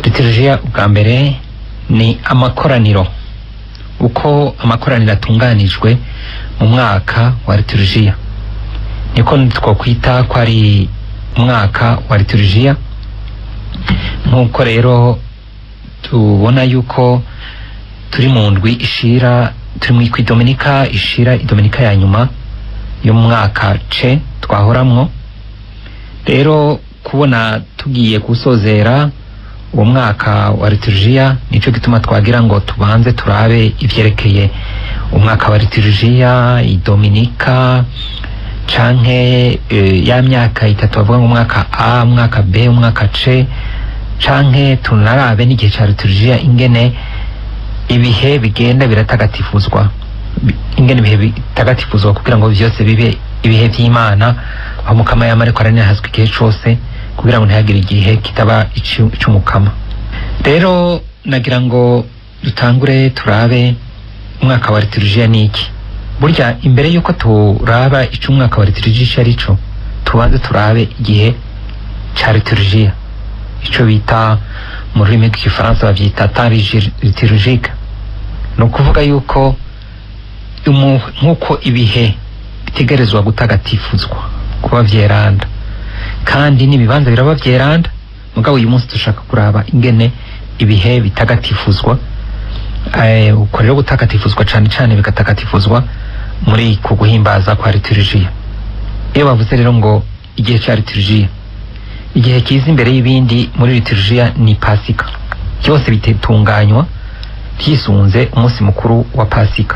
liturujia bwa mbere ni amakoraniro uko amakoraniro atunganijwe mu mwaka wa liturujia niko twokwita ko ari umwaka wa liturujia nk'uko rero tubona yuko turi mu ndwi ishira turi mu idominika ishira idominika ya nyuma yo mu mwaka ce twahoramwo rero kubona tugiye gusozera uwo mwaka wa liturujia nico gituma twagira ngo tubanze turabe ivyerekeye umwaka wa liturujia idominika canke e, ya myaka itatu bavuga ngo umwaka a umwaka b umwaka c canke tunarabe n'igihe ca liturujia ingene ibihe bigenda biratagatifuzwa Bi- ingene ibihe bitagatifuzwa kugira ngo vyose bibe ibihe vy'imana aho mukama yama ariko aranihazwa igihe cose kugira ngo ntihagire igihe kitaba ici- ic'umukama rero nagira ngo dutangure turabe umwaka wa liturujia ni iki burya imbere yuko turaba ico umwaka wa liturujia ico ari co tubanze turabe igihe ca liturujia ico bita mu rurimi rw'igifaransa bavyita temps liturgique ni ukuvuga yuko umu- nk'uko ibihe bitegerezwa gutagatifuzwa kuba vyeranda kandi n'ibibanza biraba vyeranda mugabo uyu munsi dushaka kuraba ingene ibihe bitagatifuzwa eh, uko rero gutagatifuzwa cane cane bigatagatifuzwa muri ku guhimbaza kwa liturujia iyo bavuze rero ngo igihe ca liturujia igihe kiza imbere y'ibindi muri liturujia ni pasika byose bitetunganywa hisunze umunsi mukuru wa pasika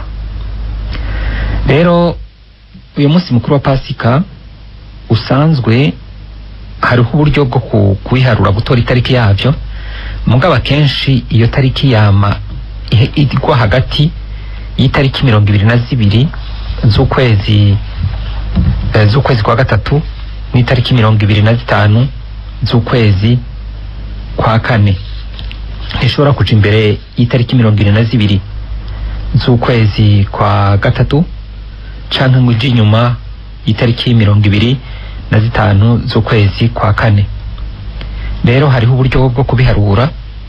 rero uyu munsi mukuru wa pasika usanzwe hariho uburyo bwo ku- kubiharura gutora itariki yavyo mugabo akenshi iyo tariki yama ihe- igwa hagati y'itariki mirongo ibiri na zibiri z'ukwezi eh, z'ukwezi kwa gatatu n'itariki mirongo ibiri na zitanu z'ukwezi kwa kane ntishobora kuja imbere y'itariki mirongo ibiri na zibiri z'ukwezi kwa gatatu canke ngo ije inyuma y'itariki mirongo ibiri na zitanu z'ukwezi kwa kane rero hariho uburyo bwo kubiharura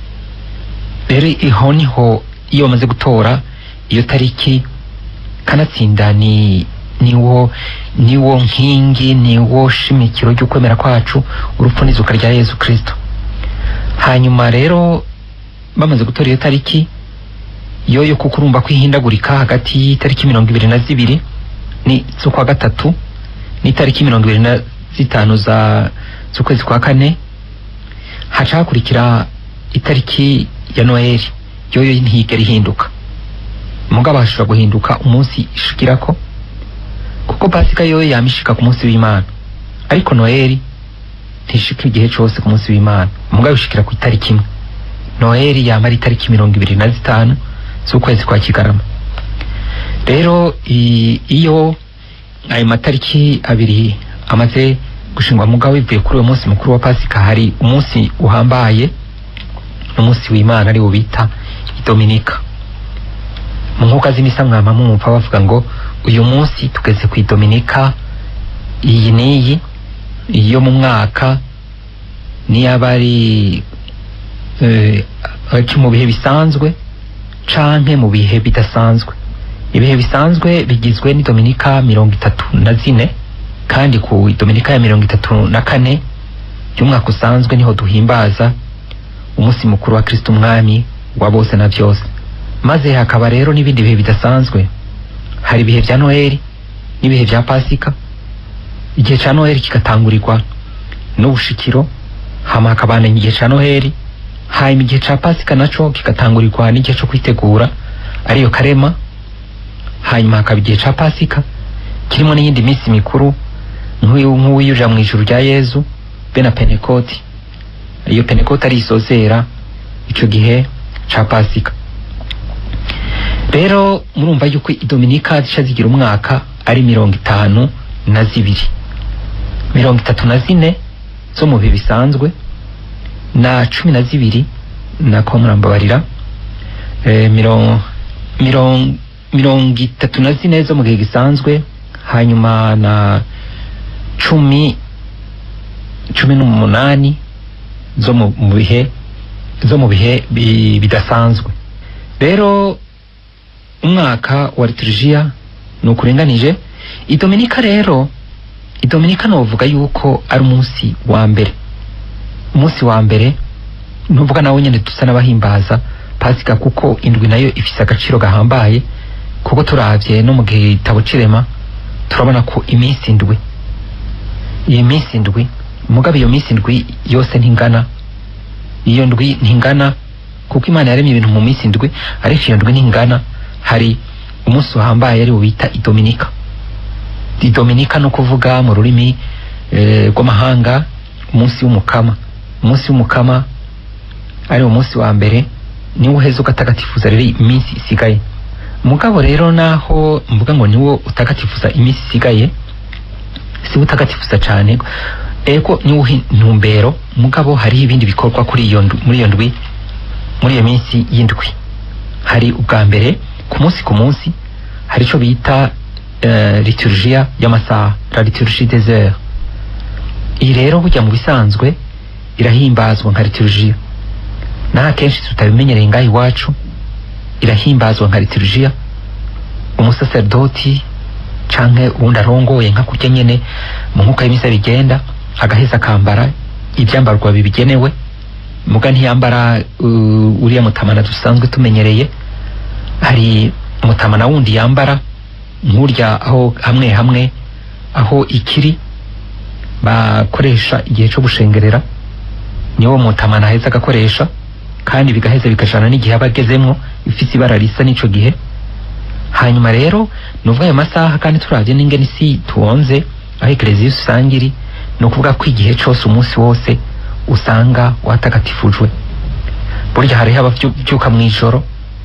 rero iho niho iyo bamaze gutora iyo tariki kanatsinda ni niwo niwo nkingi niwo shimikiro ry'ukwemera kwacu urupfu n'izuka rya yezu kristo hanyuma rero bamaze gutora iyo tariki yoyo kuko urumva ko ihindagurika hagati y'itariki mirongo ibiri na zibiri ni z'ukwa gatatu n'itariki mirongo ibiri na zitanu za z'ukwezi kwa kane haca hakurikira itariki ya noheli yoyo ntiyigera ihinduka mugabo hashobora guhinduka umunsi ishikirako kuko pasika yoyo yama ishika ku munsi w'imana ariko noheli ntishika igihe cose ku munsi w'imana mugabo ishikira ku itariki imwe noheli yama ari itariki mirongo ibiri na zitanu z'ukwezi kwa kigarama rero i- iyo ayo matariki abiri amaze gushingwa mugabo bivuye kuri uwo munsi mukuru wa pasika hari umunsi uhambaye n'umunsi w'imana ari wo bita idominika mu nkuka z'imisa mwama mwumva bavuga ngo uyu munsi tugeze ku idominika iyi n'iyi iyo mu mwaka niyaba ari eh, aci mu bihe bisanzwe canke mu bihe bidasanzwe ibihe bisanzwe bigizwe n'idominika mirongo itatu na zine kandi ku dominika ya mirongo itatu na kane y'umwaka usanzwe niho duhimbaza umunsi mukuru wa kristo umwami wa bose na byose maze hakaba rero n'ibindi bihe bidasanzwe hari ibihe vya noheli n'ibihe vya pasika igihe ca noheli kigatangurirwa n'ubushikiro hama hakabandanya igihe ca noheli hanyuma igihe ca pasika naco kigatangurirwa n'igihe co kwitegura ariyo karema hanyuma hakaba igihe ca pasika kirimo n'iyindi minsi mikuru nk'uyu- nk'uwiyurira mu ijuru rya yezu be na penekoti iyo penekoti ari isozera ico gihe ca pasika rero murumva yuko idominika zica zigira umwaka ari mirongo itanu na zibiri mirongo itatu na zine zo mu bihe bisanzwe na cumi na zibiri nako murambabarira eh, mirongo mirongo mirongo itatu na zine zo mu gihe gisanzwe hanyuma na cumi cumi n'umunani zo mu mu bihe zo mu bihe bi- bidasanzwe rero umwaka wa liturujia ni ukuringanije idominika rero idominika novuga yuko ari umunsi wa mbere umunsi wa mbere nuvuga nawe nyene dusa n'abahimbaza pasika kuko indwi nayo ifise agaciro gahambaye kuko turavye no mu gitabo c'irema turabona ko iminsi indwi iyi minsi indwi mugabe iyo minsi indwi yose ntingana iyo ndwi ntingana kuko imana yaremye ibintu mu minsi indwi ariko iyo ndwi ntingana hari umunsi uhambaye ari wo bita idominika idominika no kuvuga mu rurimi eh, rw'amahanga umunsi w'umukama umunsi w'umukama ari wo munsi wa mbere niwo uheza ugatagatifuza rero iminsi isigaye mugabo rero naho mvuga ngo niwo utagatifuza iminsi isigaye si utagatifuza cane ego niwo uha intumbero mugabo hariho ibindi bikorwa kuri iyo ndwi- muri iyo ndwi muri iyo minsi y'indwi hari ubwa mbere ku munsi ku munsi hari ico bita uh, liturgia y'amasaha la liturgie des heures iyi rero burya mu bisanzwe irahimbazwa nka liturgia naho akenshi tutabimenyereye ngaho iwacu irahimbazwa nka liturgia umusaserdoti canke uwundi arongoye nka kurya nyene mu nkuka y'imisa bigenda agaheza akambara ivyambarwa bibigenewe muga ntiyambara uh, uriya mutamana dusanzwe tumenyereye hari umutamana wundi yambara nk'urya aho hamwe hamwe aho ikiri bakoresha igihe co gushengerera niwo mutamana aheza agakoresha kandi bigaheza bikajana n'igihe aba agezemwo ifise ibara risa n'ico gihe hanyuma rero nuvuga ayo masaha kandi turavye n'ingene isi tuonze aho ekereziya usanga iri ni ukuvuga ko igihe cose umunsi wose usanga watagatifujwe burya hariho abavyuka mw'ijoro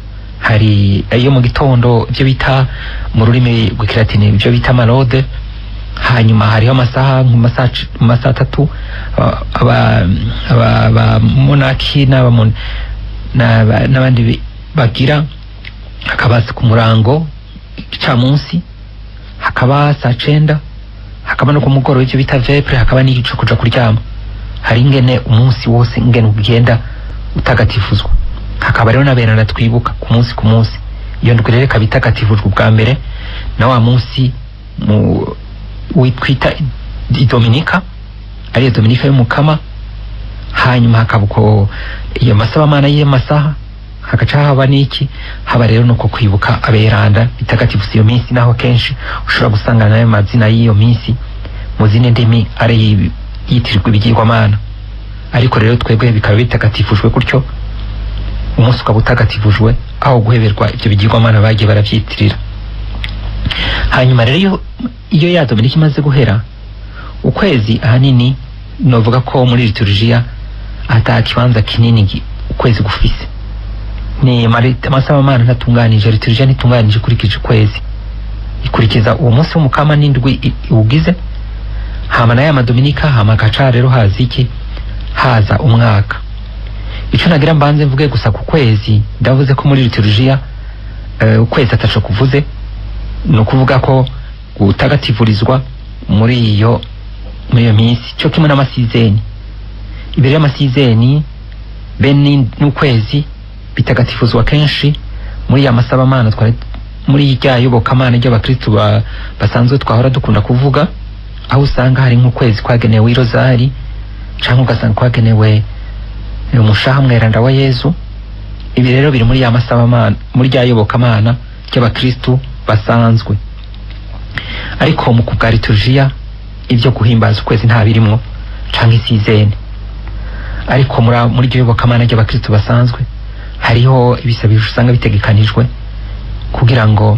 hari iyo mu gitondo ibyo bita mu rurimi rw'ikilatini ibyo bita marode hanyuma hariho amasaha mu masaha c- mu masaha atatu aba- aba- aba- abamonaki n'abamon- n'aba- n'abandi bi- bagira hakaba ku murango gicamunsi hakaba saa cenda hakaba no ku mugoroba ivyo bita vepre hakaba n'igico kuja kuryama hari ingene umunsi wose ingene ugenda utagatifuzwa hakaba rero n'aberana twibuka ku munsi ku munsi iyo ndwi rero ikaba itagatifujwe ubwa mbere na wa munsi mu witwita idominika ariyo dominika y'umukama hanyuma hakaba uko iyo masabamana y'amasaha hagaca haba n'iki haba rero nuko kwibuka aberanda bitagatifuza iyo minsi naho kenshi ushobora gusanga nayo mazina y'iyo minsi mu zindi ndimi ari yitirirwa ibigirwamana ariko rero twebwe bikaba bitagatifujwe gutyo umunsi ukaba utagatifujwe aho guheberwa ibyo bigirwamana bagiye barabyitirira hanyuma rero iyo iyo ya dominika imaze guhera ukwezi ahanini novuga ko muri liturujia ata kibanza kinini gi- ukwezi gufise ni mari- amasamamana ntatunganije liturujia ntitunganije ikurikije ukwezi ikurikiza uwo munsi w'umukama n'indwi i- iwugize hama nayo amadominika hama gaca rero haza iki haza umwaka ico nagira mbanze mvuge gusa ku kwezi ndavuze ko muri liturujia uh, ukwezi ataco kuvuze ni ukuvuga ko gutagatifurizwa muri iyo muri iyo minsi cyo kimwe n'amasizeni imbere y'amasizeni be ni- n'ukwezi bitagatifuzwa kenshi muri ya masabamana twari muri rya yobokamana ry'abakristu ba, basanzwe twahora dukunda kuvuga aho usanga hari nk'ukwezi kwagenewe irozari canke ugasanga kwagenewe eh, umushaha mweranda wa yezu ibi rero biri muri ya masabamana muri rya yobokamana ry'abakristu basanzwe ariko mu kubwa liturujia ibyo guhimbaza ukwezi nta birimwo canke isizeni ariko muri muri iryo yobokamana ry'abakristu basanzwe hariho ibisabisho usanga bitegekanijwe kugira ngo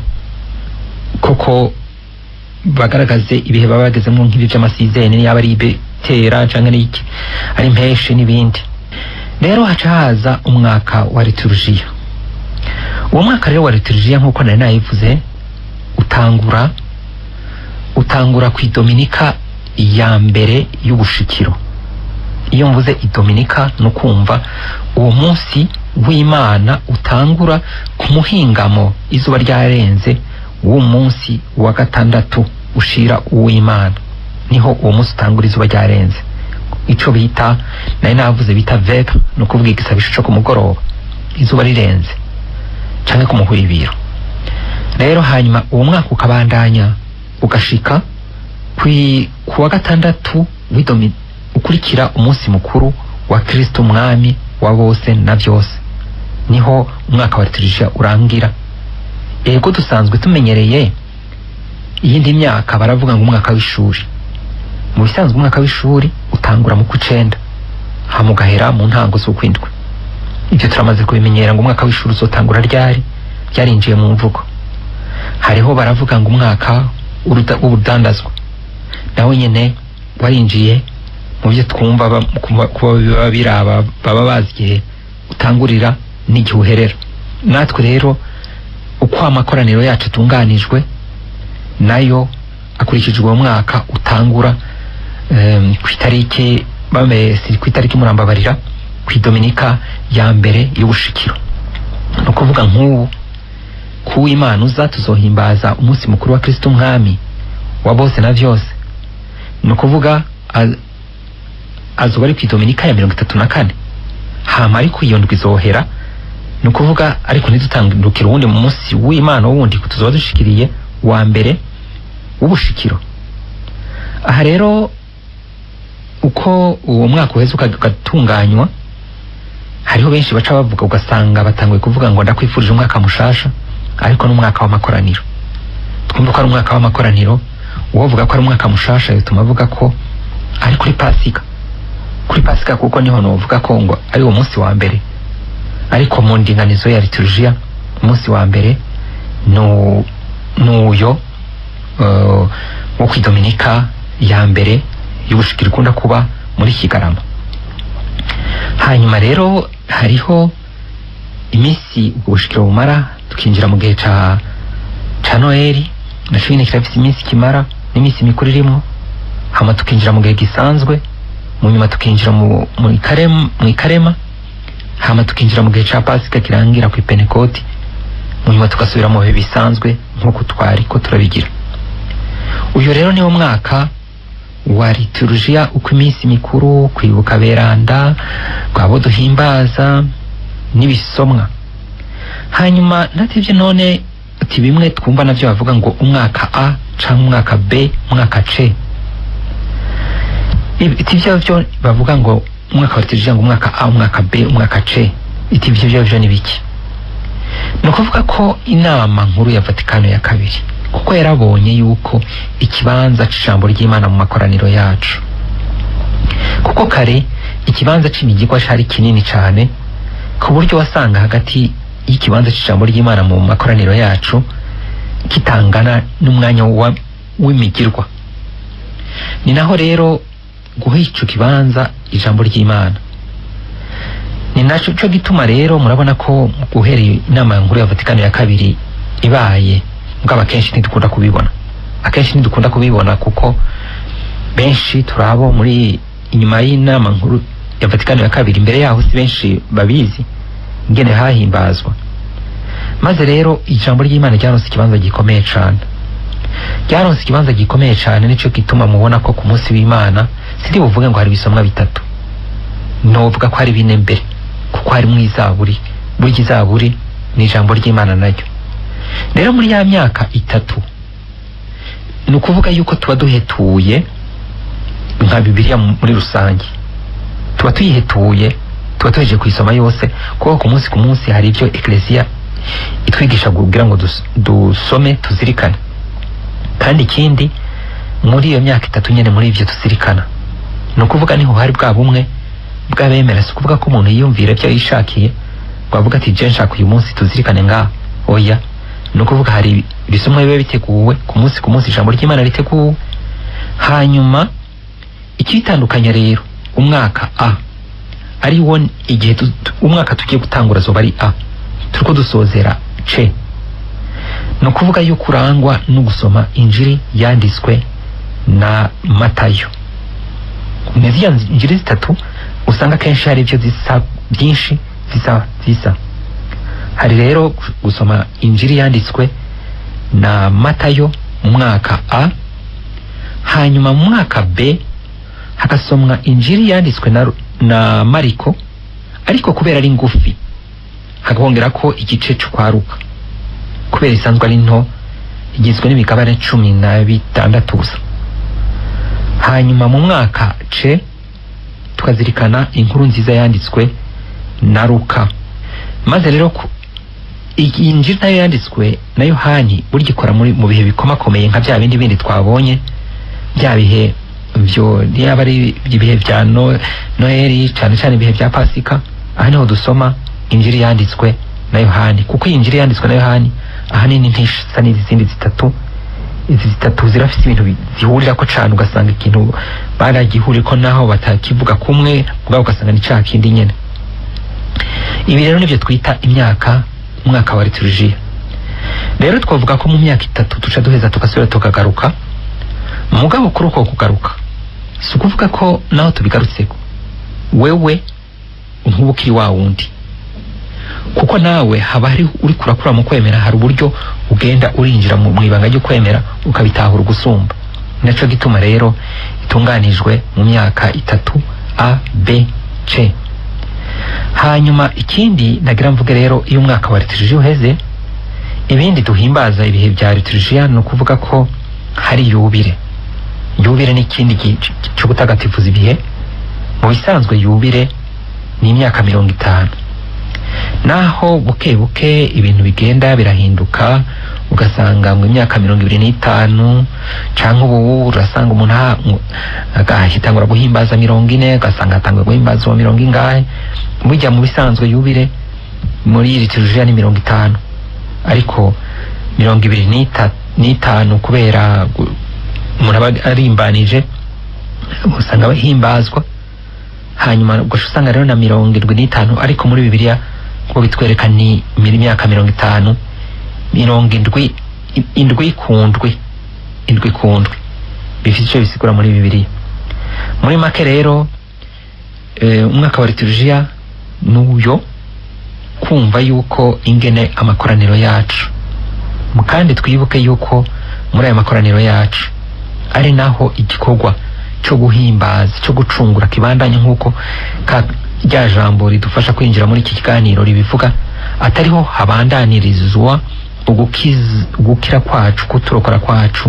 koko bagaragaze ibihe baba bagezemwo nk'ibi vy'amasizeni yaba ari ibitera canke n'iki ari impeshi n'ibindi rero haca haza umwaka wa liturujia uwo mwaka rero wa liturujia nk'uko nari nayivuze utangura utangura ku idominika ya mbere y'ubushikiro iyo mvuze idominika ni ukumva uwo munsi w'imana utangura ku muhingamo izuba ryarenze w'uwo munsi wa gatandatu ushira uw'imana niho uwo munsi utangura izuba ryarenze ico bita nari navuze bita vega ni ukuvuga igisabisho co ku mugoroba izuba rirenze canke ku muhwibiro rero hanyuma uwo mwaka ukabandanya ugashika kwi- ku wa gatandatu w'idomi ukurikira umunsi mukuru wa kristo umwami wa bose na byose niho umwaka wa liturujia urangira ego dusanzwe tumenyereye iyindi myaka baravuga ngo umwaka w'ishuri mu bisanzwe umwaka w'ishuri utangura mu kw'icenda hama ugahera mu ntango z'ukwindwi ibyo turamaze kubimenyera ngo umwaka w'ishuri uzotangura ryari ryarinjiye mu mvugo hariho baravuga ngo umwaka w'uruda- w'urudandazwa nawe nyene warinjiye mu byo twumva ba- kuba kuba biba biraba baba bazi igihe utangurira n'igihe uherera natwe rero uko amakoraniro yacu atunganijwe nayo akurikijwe uwo mwaka utangura em, ku itariki bame si ku itariki murambabarira ku idominika ya mbere y'ubushikiro ni ukuvuga nk'ubu ku w'imana uza tuzohimbaza umunsi mukuru wa kristo umwami wa bose na byose ni ukuvuga a- azoba ari ku idominika ya mirongo itatu na kane hama ariko iyo ndwi izohera ni ukuvuga ariko ntidutandukire uwundi munsi w'imana wundi tuzoba dushikiriye wa mbere w'ubushikiro aha rero uko uwo mwaka uheze uka- ugatunganywa hariho benshi baca bavuga ugasanga batanguye kuvuga ngo ndakwifurije umwaka mushasha ariko n'umwaka w'amakoraniro twumva ko ari umwaka w'amakoraniro uwovuga ko ari umwaka mushasha bituma avuga ko ari kuri pasika kuri pasika kuko niho novuga ko ngo ari uwo munsi wa mbere ariko mu ndinganizo ya liturujia umunsi wa mbere nu- nuyo uh, wo ku idominika ya mbere y'ubushikiro ikunda kuba muri kigarama hanyuma rero hariho iminsi ubwo bushikiro bumara tukinjira mu gihe ca ca noeli naco nyene kirafise iminsi kimara n'iminsi mikuru irimwo hama tukinjira mu gihe gisanzwe mu nyuma tukinjira mu mu ikarema, mu ikarema hama tukinjira mu gihe ca pasika kirangira ku ipenekoti mu nyuma tugasubira mu bihe bisanzwe nk'uko twari ko turabigira uyu rero niwo mwaka wa liturujia uko iminsi mikuru kwibuka beranda rwabo duhimbaza n'ibisomwa hanyuma nativyo none ati bimwe twumva navyo bavuga ngo umwaka a canke umwaka b umwaka c iti vyo vyo bavuga ngo umwaka wa liturujia ngo umwaka a umwaka b umwaka c iti vyo vyo vyo ni biki ni ukuvuga ko inama nkuru ya vatikano ya kabiri kuko yarabonye yuko ikibanza c'ijambo ry'imana mu makoraniro yacu kuko kare ikibanza c'imigigwa cari kinini cane ku buryo wasanga hagati y'ikibanza c'ijambo ry'imana mu makoraniro yacu kitangana n'umwanya wa- w'imigirwa ni naho rero guha ico kibanza ijambo ry'imana ni naco co gituma rero murabona ko guhereye inama nkuru ya vatikano ya kabiri ibaye mugabo akenshi ntidukunda kubibona akenshi ntidukunda kubibona kuko benshi turabo muri inyuma y'inama nkuru ya vatikano ya kabiri imbere yaho si benshi babizi ingene hahimbazwa maze rero ijambo ry'imana ryaronse ikibanza gikomeye cane ryaronse ikibanza gikomeye cane nico gituma mubona ko ku munsi w'imana sindi buvuge ngo hari ibisomwa bitatu novuga ko hari bine mbere kuko harimwo izaburi burya izaburi ni ijambo ry'imana naryo rero muri ya myaka itatu ni ukuvuga yuko tuba duhetuye nka bibiliya mu- muri rusange tuba tuyihetuye tuba tuhejeje kuyisoma yose kuko ku munsi ku munsi hari ibyo eklesiya itwigisha kugira ngo dus- dusome tuzirikane kandi ikindi muri iyo myaka itatu nyene muri ivyo tuzirikana ni ukuvuga niho hari bwa bumwe bw'abemera si ukuvuga ko umuntu yiyumvira ibyo yishakiye ngo avuga ati je nshaka uyu munsi tuzirikane ngaha oya ni ukuvuga hari ibisomwa biba biteguwe ku munsi ku munsi ijambo ry'imana riteguwe hanyuma ikitandukanya rero umwaka a ari wo igihe tu- tu- umwaka tugiye gutangura zoba ari a turiko dusozera c ni ukuvuga yuko urangwa no gusoma injiri yanditswe na matayo ni ziriya injiri zitatu usanga kenshi hari ibyo zisa byinshi zisa zisa hari rero gu- gusoma injiri yanditswe na matayo mu mwaka a hanyuma mu mwaka b hagasomwa injiri yanditswe na, na mariko ariko kubera ari ngufi hakongera ko igice c'ukwaruka kubera isanzwe ari nto igizwe n'imigabane cumi na bitandatu gusa hanyuma mu mwaka ce tukazirikana inkuru nziza yanditswe na Luka maze rero ku- iyi njiri nayo yanditswe na Yohani burya ikora muri mu bihe bikomakomeye nka bya bindi bindi twabonye bya bihe byo yaba ari ibihe bya no, Noheli cyane cyane ibihe bya Pasika aha niho dusoma injiri yanditswe na Yohani kuko iyi njiri yanditswe na Yohani ahanini ntisa n'izindi zitatu izi zitatu zirafite ibintu bi- zihurira ko cane ugasanga ikintu baragihurira ko naho batakivuga kumwe ubwabo ugasanga ni ca kindi nyene ibi rero nivyo twita imyaka umwaka wa liturujia rero twavuga ko mu myaka itatu tuca duheza tugasubira tukagaruka mugabo kuri uko kugaruka si ukuvuga ko naho tubigarutseko wewe ntuba ukiri wa wundi kuko nawe haba hari uri kurakura mu kwemera hari uburyo ugenda urinjira mu mu ibanga ryo kwemera ukabitahura ugusumba naco gituma rero itunganijwe mu myaka itatu a b c hanyuma ikindi nagira mvuge rero iyo umwaka wa liturujia uheze ibindi duhimbaza ibihe bya liturujia ni ukuvuga ko hari yubire yubire ni ikindi gi- cyo gutagatifuza ibihe mu bisanzwe yubire ni imyaka mirongo itanu naho buke buke ibintu bigenda birahinduka ugasanga mu myaka mirongo ibiri n'itanu canke ubu urasanga umuntu aha- ngo- agahitangura guhimbaza mirongo ine ugasanga atangura guhimbaza uwo mirongo ingahe burya mu bisanzwe yubire muri liturujia ni mirongo itanu ariko mirongo ibiri n'ita- n'itanu kubera gu- umuntu aba arimbanije usanga bahimbazwa hanyuma ugaca usanga rero na mirongo irindwi n'itanu ariko muri bibiliya ngo bitwereka ni mi- imyaka mirongo itanu mirongo indwi i- indwi ku ndwi indwi ku ndwi bifite icyo bisigura muri bibiliya muri make rero eh, umwaka wa liturujia n'uyo kumva yuko ingene amakoraniro yacu Mu- kandi twibuke yuko muri aya makoraniro yacu ari naho igikorwa cyo guhimbaza cyo gucungura kibandanye nk'uko ka rya jambo ridufasha kwinjira muri iki kiganiro ribivuga atariho habandanirizwa ugukiz- ugukira kwacu kuturokora kwacu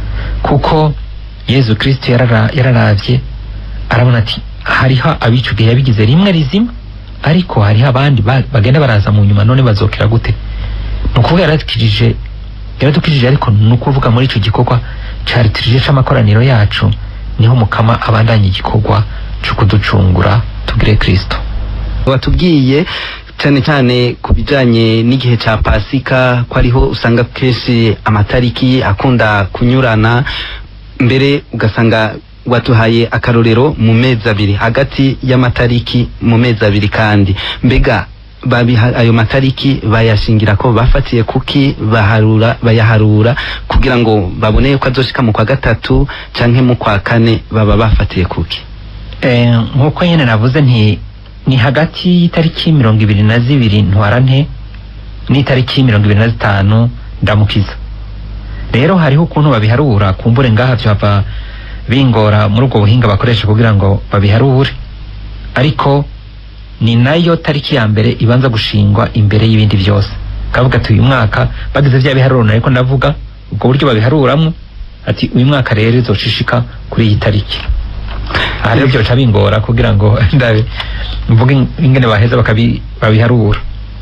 kuko yezu kristo yarara, yararavye arabona ati hariho abicugiye yabigize rimwe rizima ariko hariho abandi ba- bagenda baraza mu nyuma none bazokera gute ni ukuvuga yaradukirije yaradukirije ariko ni ukuvuga muri ico gikorwa ca liturujia c'amakoraniro yacu niho mukama abandanya igikorwa co kuducungura tugire kristo watubwiye cyane cyane ku bijyanye n'igihe cya pasika ko ariho usanga kenshi amatariki akunda kunyurana mbere ugasanga watuhaye akarorero mu mezi abiri hagati y'amatariki mu mezi abiri kandi mbega babiha ayo matariki bayashingira ko bafatiye kuki baharura bayaharura kugira ngo babone ko azoshika mu kwa gatatu canke mu kwa kane baba bafatiye kuki Eh, nk'uko nyine navuze nti ni hagati y'itariki mirongo ibiri na zibiri ntwarante n'itariki mirongo ibiri na zitanu ndamukiza rero hariho ukuntu babiharura kumbure ngaha vyava bingora muri ubwo buhinga bakoresha kugira ngo babiharure ariko ni nayo tariki ya mbere ibanza gushingwa imbere y'ibindi byose kavuga ati uyu mwaka bagize vya biharuro ariko ndavuga ubwo buryo babiharuramwo ati uyu mwaka rero izocishika kuri iyi tariki aha rero byoca bingora kugira ngo ndabe mvuge ingene baheza bakabi babiharura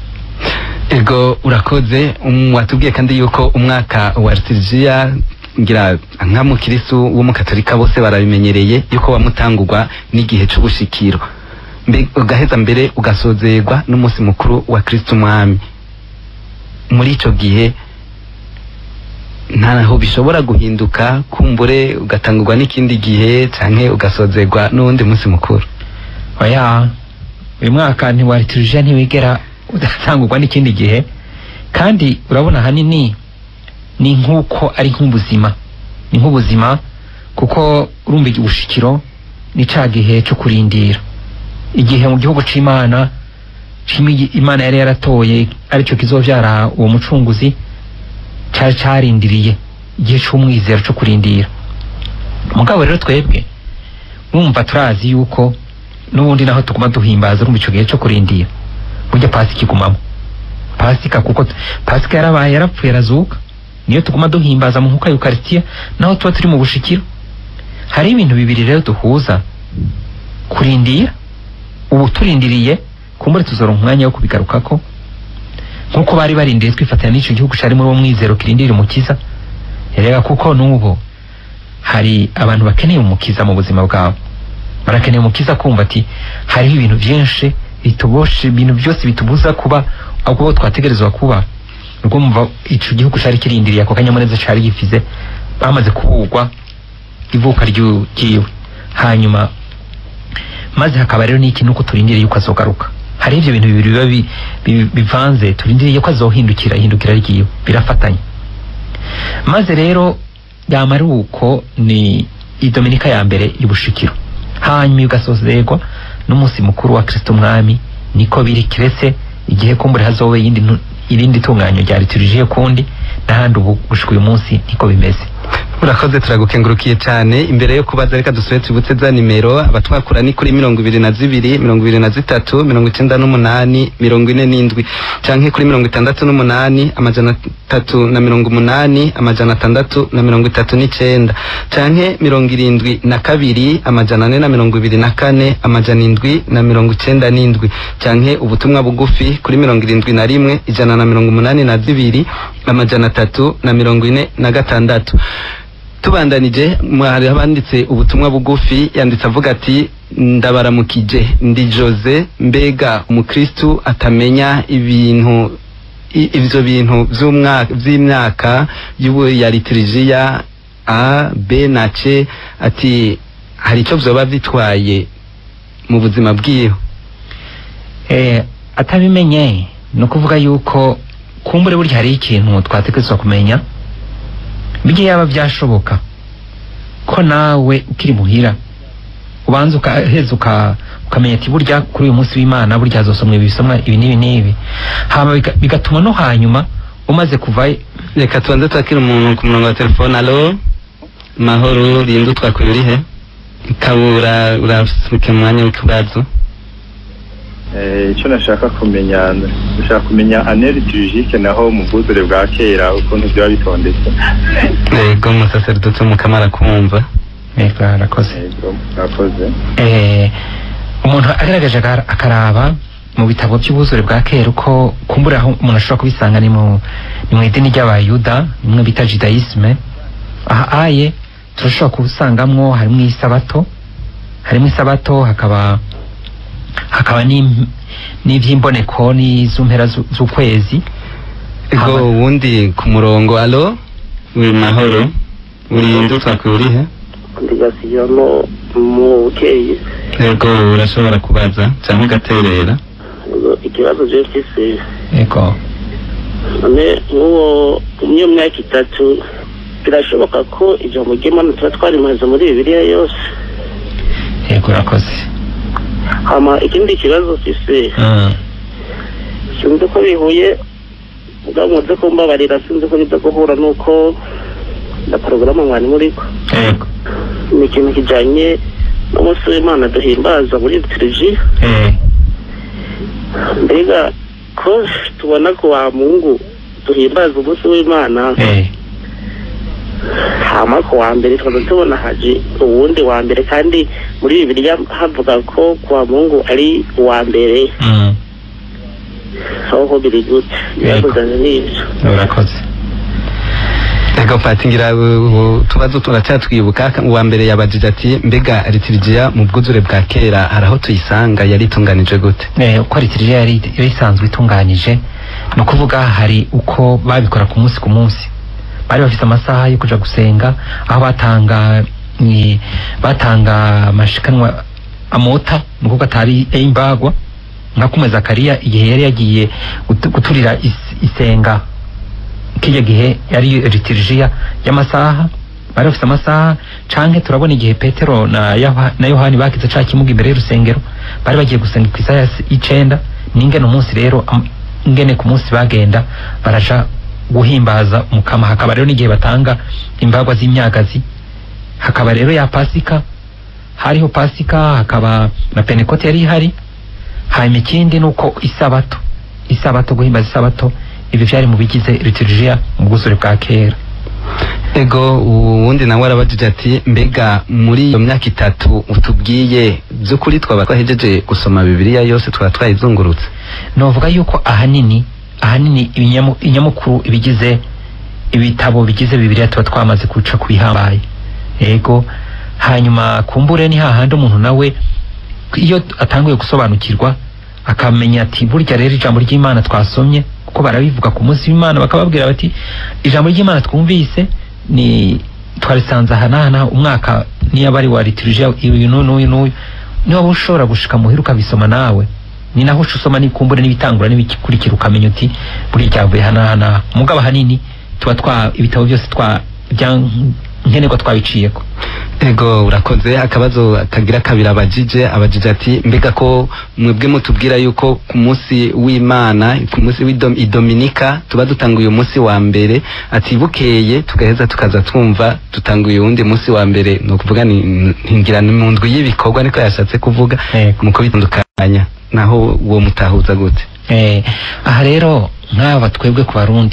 ego urakoze um, watubwiye kandi yuko umwaka wa liturujia ngira nka mukirisu w'umukatolika bose barabimenyereye yuko wamutangurwa n'igihe c'ubushikiro Mbe- ugaheza mbere ugasozerwa n'umunsi mukuru wa kristo umwami muri ico gihe ntaho bishobora guhinduka kumbure ugatangurwa n'ikindi gihe canke ugasozerwa n'uwundi munsi mukuru oya uyu mwaka ntiwa liturujia ntiwigera udatangurwa n'ikindi gihe kandi urabona ahanini ni nk'uko ari nk'ubuzima ni nk'ubuzima kuko urumva ubushikiro ni ca gihe cyo kurindira igihe mu gihugu c'imana c'imi- imana yari yaratoye aricyo kizovyara uwo mucunguzi cari carindiriye igihe c'umwizero co kurindira mugabo rero twebwe numva turazi yuko n'ubundi naho tuguma duhimbaza urumva ico gihe co kurindira burya pasika igumamo pasika kuko pasika yarabaye yarapfuye arazuka niyo tuguma duhimbaza mu nkuka yukarisitiya naho tuba turi mu bushikiro hari ibintu bibiri rero duhuza kurindira ubu turindiriye kumbure tuzoronka umwanya wo kubigarukako nkuko bari barindiriye twifatanya n'ico gihugu cari muri uwo mwizero kirindira umukiza erega kuko n'ubu hari abantu bakeneye umukiza mu buzima bwabo barakeneye umukiza kumva ati hariho ibintu byinshi bituboshe ibintu byose bitubuza kuba ahubwo twategerezwa kuba rwumva ico gihugu cari kirindiriye ako kanyamuneza cari gifize bamaze kubugwa ivuka ryu- ryiwe hanyuma maze hakaba rero n'iki nuko turindiriye yuko azogaruka hari ivyo bintu bibiri biba bi- bi- bivanze turindiriye yuko azohindukira ihindukira ryiwe birafatanye maze rero yamara uko ni idominika ya mbere y'ubushikiro hanyuma igasozerwa n'umunsi mukuru wa kristo umwami niko biri kiretse igihe kumbure hazoba iyindi ntu- irindi tunganyo rya liturujia kundi n'ahandi ubu gushika uyu munsi niko bimeze urakoze turagukengurukiye cyane imbere yo kubaza reka dusubire tubutse za nimero abatwakura ni kuri mirongo ibiri na zibiri mirongo ibiri na zitatu mirongo icyenda n'umunani mirongo ine n'indwi canke kuri mirongo itandatu n'umunani amajana atatu na mirongo umunani amajana atandatu na mirongo itatu n'icenda canke mirongo irindwi na kabiri amajana ane na mirongo ibiri na kane amajana indwi na mirongo icenda n'indwi canke ubutumwa bugufi kuri mirongo irindwi na rimwe ijana na mirongo umunani na zibiri amajana atatu na mirongo ine na gatandatu tubandanije hari abanditse ubutumwa bugufi yanditse avuga ati ndabaramukije ndi jose mbega umukristu atamenya ibintu i- ivyo bintu vy'umwaka vy'imyaka y'ubu ya litirijiya a b na c ati hari ico vyoba bitwaye mu buzima bwiwe eh, atabimenye ni ukuvuga yuko kumbure burya hari ikintu twatekerezwa kumenya bijye yaba byashoboka ko nawe ukiri muhira ubanza ukaheza uka- ukamenya ati burya kuri uyu munsi w'imana burya hazosomwa ibi bisomwa ibi n'ibi n'ibi hama biga- bigatuma no hanyuma umaze kuvayo reka tubanze twakira umuntu ku murongo wa telefone alo mahoro rinde utwakuye urihe kabura urasuke mu mwanya w'ikibazo Eh, icyo nashaka kumenya ndashaka kumenya ane liturgique naho mu bwuzure bwa kera ukuntu byaba bitondetse yego umusaseridoti w'umukamara kumva Yego, arakoze Yego, murakoze eh, umuntu agaragaje aga- akaraba mu bitabo by'ubuzure bwa kera uko kumbura aho umuntu ashobora kubisanga ni mu ni mu idini ry'abayuda nimwe bita judaisme aha aye turashobora kubisangamwo harimo isabato harimo isabato hakaba hakaba n'im- n'ivy'imboneko n'iz'umpera zu- z'ukwezi ego Hama- uwundi ku murongo alo uri mahoro urinde utwakuye urihe ndigasiyamo mu bukeye ego urashobora kubaza cyangwa ugaterera Ubwo ikibazo je mfise ego none nk'uwo umwe myaka itatu birashoboka ko ijambo ry'imana tuba twarimaze muri bibiliya yose ego urakoze hama ikindi kibazo mfise Mm. sinzi ko bihuye ubwo muze kumbabarira sinzi ko biza guhura n'uko na porogaramu mwari muriko ego ni ikintu kijanye n'umunsi w'imana duhimbaza muri lituriji eh, mbega ko tubona ko wa mungu duhimbaza umunsi w'imana eh. hama ku wa mbere tukaza tubona haje uwundi wa mbere kandi muri bibiliya havuga ko ku wa mungu ari uwa mbere Mm. aho biri gute byavuganye n'ibyo urakoze ego pati ngira uh, utubazo turacyatwibuka uwa mbere yabajije ati mbega litirijiya mu bwuzure bwa kera hari aho tuyisanga yari itunganije gute Eh, uko litiriya yari yari isanzwe itunganyije ni ukuvuga hari uko babikora ku munsi ku munsi bari bafite amasaha yo kuja gusenga aho batanga ni batanga amashikanwa amota ni ukuvuga atari imbagwa nka kumwe zakariya igihe yari yagiye gutu- guturira is- isenga kijya gihe yari litirijiya y'amasaha bari bafite amasaha canke turabona igihe petero na, Yoha- na yohani bakize ca kimuga imbere y'urusengero bari bagiye gusenga ku isaha ya s- y'icenda n'ingene umunsi rero am- ingene ku munsi bagenda baraja guhimbaza umukama hakaba rero n'igihe batanga imbagwa z'imyagazi hakaba rero ya pasika hariho pasika hakaba na penekote yari ihari hanyuma ikindi ni uko isabato isabato guhimbaza isabato ibyo byari mu bigize liturujia mu bwuzure bwa kera ego uwundi nawe arabajije ati mbega muri iyo myaka itatu utubwiye by'ukuri twaba twahejeje gusoma bibiliya yose twaba twayizungurutse novuga yuko ahanini ahanini ibinyamu- inyamukuru ibigize ibitabo bigize bibiliya tuba twamaze guca ku bihambaye ego hanyuma kumbure ni hahandi umuntu nawe iyo atanguye gusobanukirwa akamenya ati burya rero ijambo ry'imana twasomye kuko barabivuga ku munsi w'imana bakababwira bati ijambo ry'imana twumvise ni twarisanze aha n'aha n'aha umwaka niyo aba ari wa liturujia uyu n'uyu n'uyu n'uyu niba ushobora gushika muhira ukabisoma nawe ni naho uca usoma n'ikumbure n'ibitangura n'ibikurikira ukamenya uti buriya cyavuye aha n'aha n'aha mugabo ahanini tuba twa ibitabo byose twa bya nkenerwa twabiciyeko ego urakoze akabazo kagira kabiri abajije abajije ati mbega ko mwebwe mutubwira yuko ku munsi w'imana ku munsi w'idominika tuba dutanguye umunsi wa mbere ati bukeye tugaheza tukaza twumva dutanguye uwundi munsi wa mbere ni ukuvuga ni ntingira ni mu ndwi y'ibikorwa niko yashatse kuvuga Yego. mu kubitandukanya naho uwo mutahuza gute Eh, aha rero nk'aba twebwe ku barundi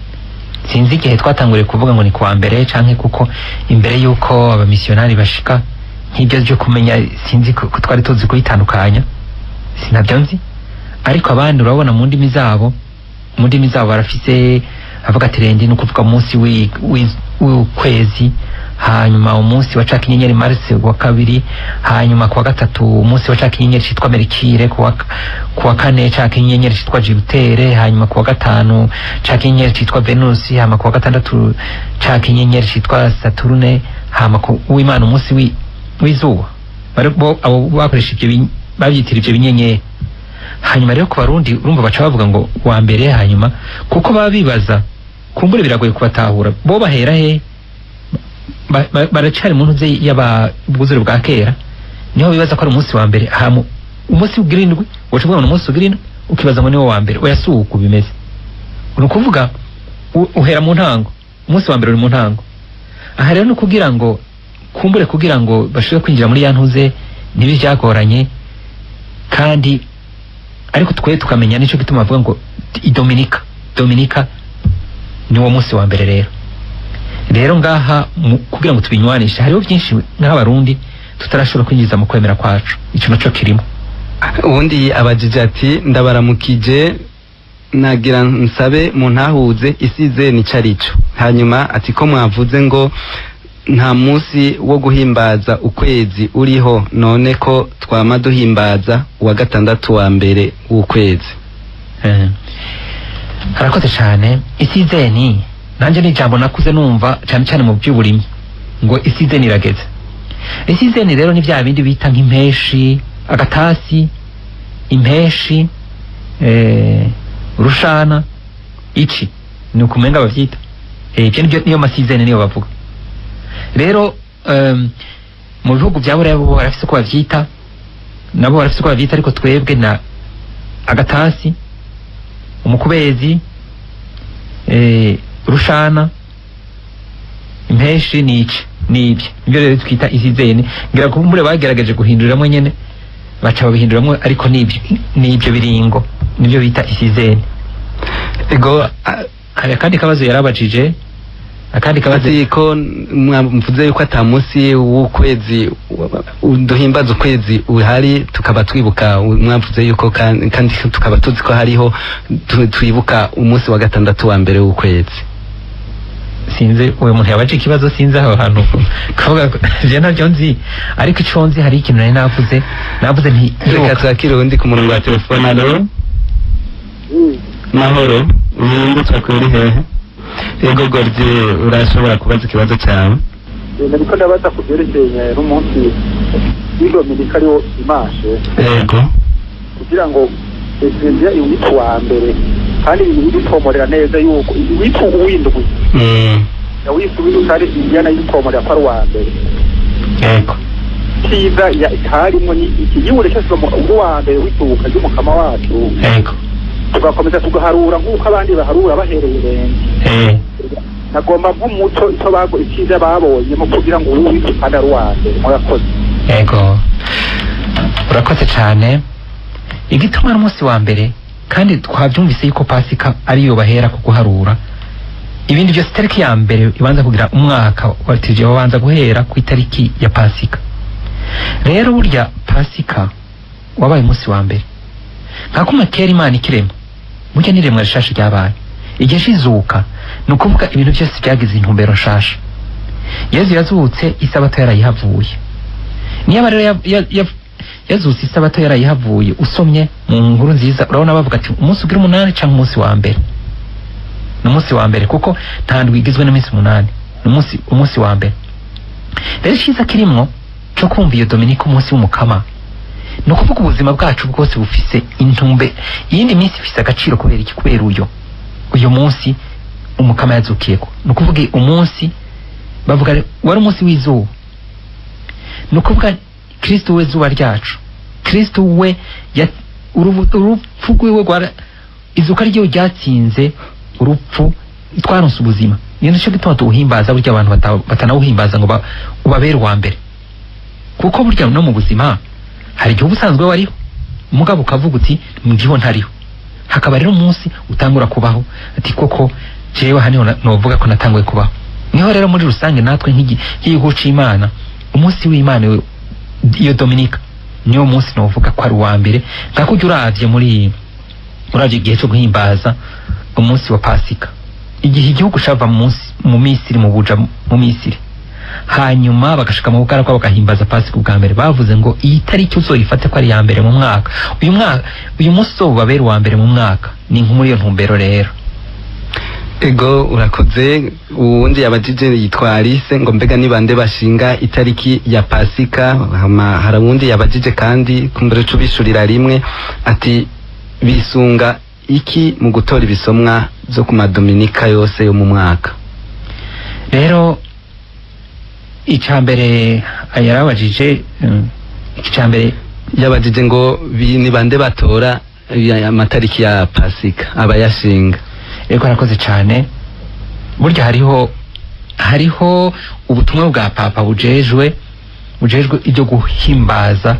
sinzi igihe twatanguriye kuvuga ngo ni kuwa mbere canke kuko imbere y'uko abamisiyonari bashika nk'ibyo byo kumenya sinzi ko ko twari tuzi kubitandukanya sinabyo nzi ariko abandi urabona mu ndimi zabo mu ndimi zabo barafise avuga ati rendi ni ukuvuga umunsi w'i- w'i- w'ukwezi hanyuma umunsi wa caka inyenyeri marisi wa kabiri hanyuma kuwa gatatu umunsi wa caka inyenyeri citwa merikire kuwa, kuwa kane caka inyenyeri citwa jibutere hanyuma kuwa gatanu caka inyenyeri citwa venusi hama kuwa gatandatu caka inyenyeri citwa saturune hama ku w'imana umunsi wi- w'izuba Bari- bo- abo bakoresha ivyo bin- bavyitira ivyo binyenyeri hanyuma rero ku barundi urumva baca bavuga ngo wa mbere hanyuma kuko baba bibaza kumbure biragoye kubatahura bo bahera he Ba- ba- baracari mu ntuze y'ababwuzure bwa kera niho bibaza ko ari umunsi wa mbere hamu umunsi ugira indwi waca uvuga ngo ni umunsi ugira indwi ukibaza ngo niwo wa mbere oya si uku bimeze ni ukuvuga u- uhera mu ntango umunsi wa mbere uri mu ntango aha rero ni ukugira ngo kumbure kugira ngo bashobore kwinjira muri ya ntuze ntibi byagoranye kandi ariko twe tukamenya nicyo gituma bavuga ngo i dominika dominika ni wo munsi wa mbere rero rero ngaha mu- kugira ngo tubinywanishe hariho byinshi nk'abarundi tutarashobora kwinjiza mu kwemera kwacu icyo naco kirimo ubundi abajije ati ndabaramukije nagira nsabe mu ntahuze isize nicyo arico hanyuma ati ko mwavuze ngo nta munsi wo guhimbaza ukwezi uriho none ko twama duhimbaza uwa gatandatu wa mbere w'ukwezi Eh. harakoze cyane isizeni nanjye ni ijambo nakuze numva cyane cyane mu by'uburimyi ngo isizeni irageze isizeni rero ni bya bindi bita nk'impeshi agatasi impeshi eh, rushana ici ni ukumenga bavyita Eh, ibyo nibyo niyo masizeni niyo bavuga rero um, mu bihugu bya buraya bo barafise uko bavyita nabo barafise uko bavyita ariko twebwe na agatasi umukubezi eh, rushana impeshi nici nibyo nibyo rero twita isizeni ngira ko mure bagerageje guhinduriramo nyene baca babihinduriramo ariko nibyo nibyo biringo nibyo bita isizeni ego a- hari akandi kabazo yarabajije akandi kabazo ati ko mwavuze yuko ata munsi w'ukwezi wa- duhimbaza ukwezi uhari tukaba twibuka mwavuze yuko kan- kandi tukaba tuzi ko hariho tu- twibuka umunsi wa gatandatu wa mbere w'ukwezi sinzi uyu muntu yabaje ikibazo sinzi aho hantu kavuga ko je ntabyo nzi ariko ico nzi hari ikintu nari navuze navuze nti reka ibuka. twakire undi ku murongo wa telefone alo mahoro uyungutse kuri hehe yego gordi urashobora kubaza ikibazo cyawe nariko ndabaza ku byerekeye n'umunsi w'idominika ariwo imashe yego kugira ngo ekereziya iwite uwa mbere kandi ibintu bitomorera neza yuko iwite uwindwi Mm, yawise uwindwi kandi indiyana yitomorera ko ari uwa mbere yego cyiza ya- harimo ni iki iyo urekesha uwa mbere w'itubuka ry'umukama wacu yego tugakomeza tugaharura nk'uko abandi baharura bahereye irenge eh nagomba nk'umuco icyo bago icyiza babonyemo kugira ngo uwo wite kandi ari uwa mbere murakoze ego urakoze cyane igituma ari umunsi wa mbere kandi twabyumvise yuko pasika ariyo bahera ku guharura ibindi byose itariki ya mbere ibanza kugira umwaka watije babanza guhera ku itariki ya pasika rero burya pasika wabaye umunsi wa mbere nka kuma kera imana ikirema burya n'iremwa rishasha ryabaye igihe shizuka ni ukuvuga ibintu byose byagize intumbero nshasha yezu yazutse isabato yarayihavuye niba rero ya- ya- ya- yazutse isabato yarayihavuye usomye mu nkuru nziza urabona bavuga ati umunsi ugira umunani cyangwa umunsi wa mbere ni umunsi wa mbere kuko nta ndwi igizwe n'iminsi umunani ni umunsi umunsi wa mbere rero icyiza kirimwo cyo kumva iyo dominike umunsi w'umukama ni ukuvuga ubuzima bwacu bwose bufise intumbe iyindi minsi ifise agaciro kubera iki kubera uyo uyu munsi umukama yazukiyeko ni ukuvuga umunsi bavuga re- wari umunsi w'izuba ni ukuvuga kristo we zuba ryacu kristo we ya- urubu- urupfu rwiwe rwara izuka ryiwe ryatsinze urupfu twaronse ubuzima niyo nicyo gituma tuwuhimbaza burya abantu bata- batanawuhimbaza ngo ba- ubabere uwa mbere kuko burya no mu buzima hari igihe uba usanzwe wariho umugabo ukavuga uti ndiho ntariho hakaba rero umunsi utangura kubaho ati koko jewe haniho na- novuga ko natanguye kubaho niho rero muri rusange natwe nk'igi- nk'igihugu c'imana umunsi w'imana we- iyo dominika niyo munsi novuga ko ari uwa mbere nka kurya uravye muri uravye igihe cyo guhimbaza umunsi wa pasika igihe igihugu cava mu munsi- mu misiri mu buja mu misiri hanyuma bagashika mu bugaragwa bagahimbaza pasika ubwa mbere bavuze ngo iyi tariki uzoyifate ko ari iya mbere mu mwaka uyu mwaka uyu munsi uzobabera uwa mbere mu mwaka ni nko muri iyo ntumbero rero ego urakoze uwundi yabajije yitwa Alice ngo mbega ni bande bashinga itariki ya pasika hama hari uwundi yabajije kandi kumbere cubishurira rimwe ati bisunga iki mu gutora ibisomwa byo ku madominika yose yo mu mwaka rero icya mbere yarabajije mm, icya mbere yabajije ngo bi- ni bande batora ya- amatariki ya pasika abayashinga yego arakoze cyane burya hariho hariho ubutumwa bwa papa bujejwe bujejwe ibyo guhimbaza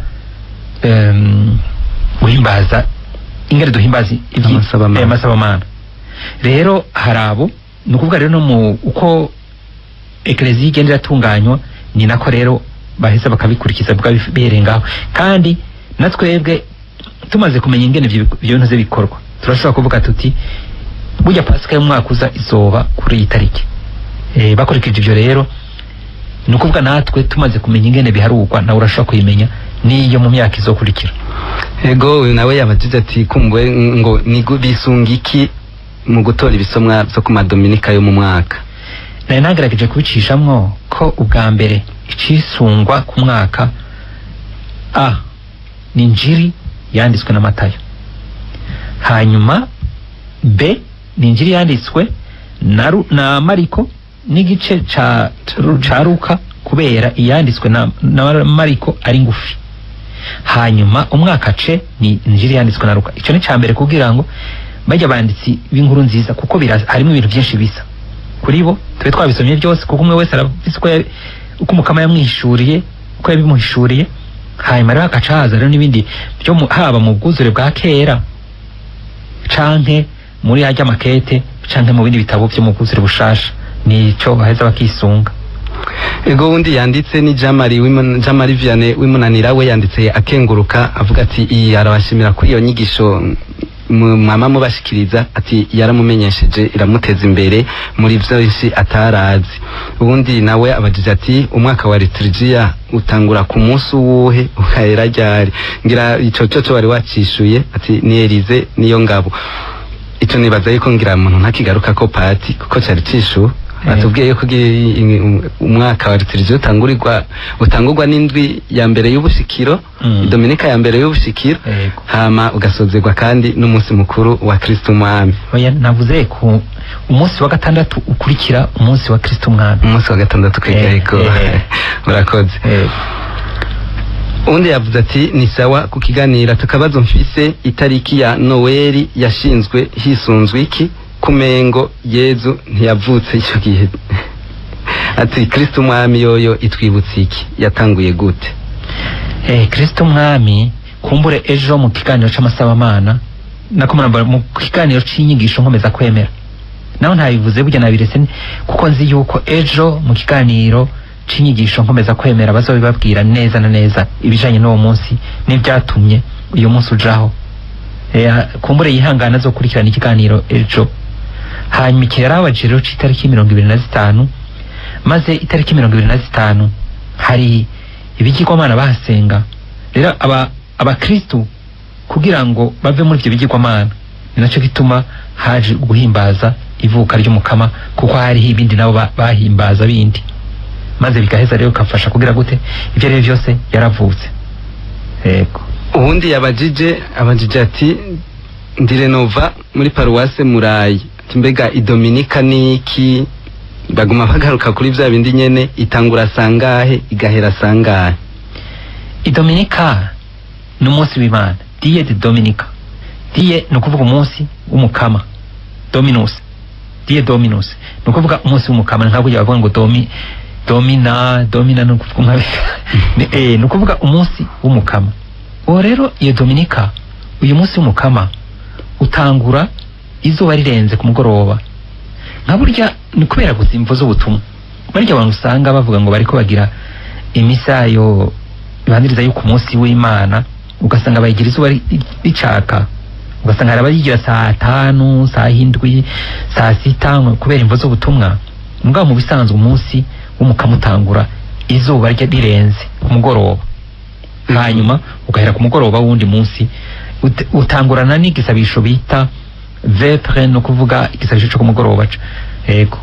em, guhimbaza ingene duhimbaza ibyi- Amasabamana. eh, amasabamana rero hari abo ni ukuvuga rero no mu uko ekereziya igenda iratunganywa ni nako rero baheza bakabikurikiza bwa birengaho kandi na twebwe tumaze kumenya ingene ibyo bik- ibyo bintu bikorwa turashobora kuvuga tuti burya pasika y'umwaka uza izoba kuri iyi tariki e, bakurikije ibyo rero ni ukuvuga natwe tumaze kumenya ingene biharurwa nawe urashobora kuyimenya n'iyo mu myaka izokurikira ego uyu nawe yabajije ati kumbuwe ngo ni gu- bisunga iki mu gutora ibisomwa byo ku madominika yo mu mwaka nari nagerageje kubicishamwo ko ubwa mbere icisungwa ku mwaka a ni njiri yanditswe na matayo hanyuma b ni njiri yanditswe na, Ru- na mariko n'igice ca, ca ruka kubera iyanditswe na, na mariko ari ngufi hanyuma umwaka ce ni njiri yanditswe na ruka icyo ni cya mbere kugira ngo bajya banditsi b'inkuru nziza kuko bira- harimo ibintu byinshi bisa kuri bo tube twabisomye byose kuko umwe wese arabizi uko yabi- uko umukama yamwishuriye uko yabimuhishuriye hanyuma rero hagaca haza rero n'ibindi byo mu- haba mu bwuzure bwa kera canke muri hajya makete canke mu bindi bitabo byo mu bwuzure bushasha nico baheza bakisunga ego wundi yanditse ni jamari Wimon- jamari vianney w'imunanira we yanditse akenguruka avuga ati iyi arabashimira kuri iyo nyigisho mu- mwama mubashikiriza ati yaramumenyesheje iramuteza imbere muri byinshi atarazi ubundi nawe abagize ati umwaka wa liturgiya utangura ku munsi uwuhe ukahera ryari ngira ico cyo wari wacishuye ati ni Elize niyo ngabo ico nibaza yuko ngira muntu ntakigaruka ko pati kuko cari cishuwe batubwiye yuko ugiye i- i- umwaka wa liturgiya utangurirwa utangurwa n'indwi ya mbere y'ubushikiro Mm. dominika ya mbere y'ubushikiro Yego. hama ugasozerwa kandi n'umunsi mukuru wa kristo umwami oya navuze ku umunsi wa gatandatu ukurikira umunsi wa kristo umwami umunsi wa gatandatu Eh, kwigayiko eh. urakoze Eh, undi yavuze ati ni sawa ku kiganiro tukabazo mfise itariki ya noweli yashinzwe hisunzwe iki kumengo yezu ntiyavutse icyo gihe ati kristo umwami yoyo itwibutse iki yatanguye gute eh kristo mwami kumbure ejo mu kiganiro c'amasabamana nako murambara mu kiganiro c'inyigisho nkomeza kwemera naho ntabivuze burya nabiretse ni- kuko nzi yuko ejo mu kiganiro c'inyigisho nkomeza kwemera bazobibabwira neza na neza ibijanye n'uwo munsi n'ivyatumye uyu munsi ujaho Eh, kumbure yihangana zo kurikirana ikiganiro ejo hanyuma igihe yarabajije rero c'itariki mirongo ibiri na zitanu maze itariki mirongo ibiri na zitanu hari ibigirwamana bahasenga rero aba abakristu kugira ngo bave muri ibyo bigirwamana ni nacyo gituma haje guhimbaza ivuka ry'umukama kuko hariho ibindi nabo ba- bahimbaza bindi maze bigaheza rero bikafasha kugira gute ibyo ari byo byose yaravutse yego ubundi yabajije abajije ati ndi renova muri paruwase murayi ati mbega idominika niki baguma bagaruka kuri bya bindi nyene itangura sangahe igahera sangahe idominika ni umunsi w'imana diye de dominika diye ni ukuvuga umunsi w'umukama dominus diye dominus ni ukuvuga umunsi w'umukama nka burya bavuga ngo domi domina domina ni ukuvuga nka ni, eh, ni ukuvuga umunsi w'umukama uwo rero iyo dominika uyu munsi w'umukama utangura izuba rirenze ku mugoroba nka burya ni kubera gusa imvo z'ubutumwa barya abantu usanga bavuga ngo bariko bagira imisayo ibanziriza yuko umunsi w'imana ugasanga bayigira izuba ri- ricaka ugasanga hari abayigira saa tanu saa hindwi saa sita kubera imvo z'ubutumwa mugabo mu bisanzwe umunsi w'umukama utangura izuba rya rirenze ku mugoroba hanyuma ugahera ku mugoroba w'undi munsi ut- utangurana n'igisabisho bita vepre no kuvuga igisabisho cyo ku mugoroba ca. yego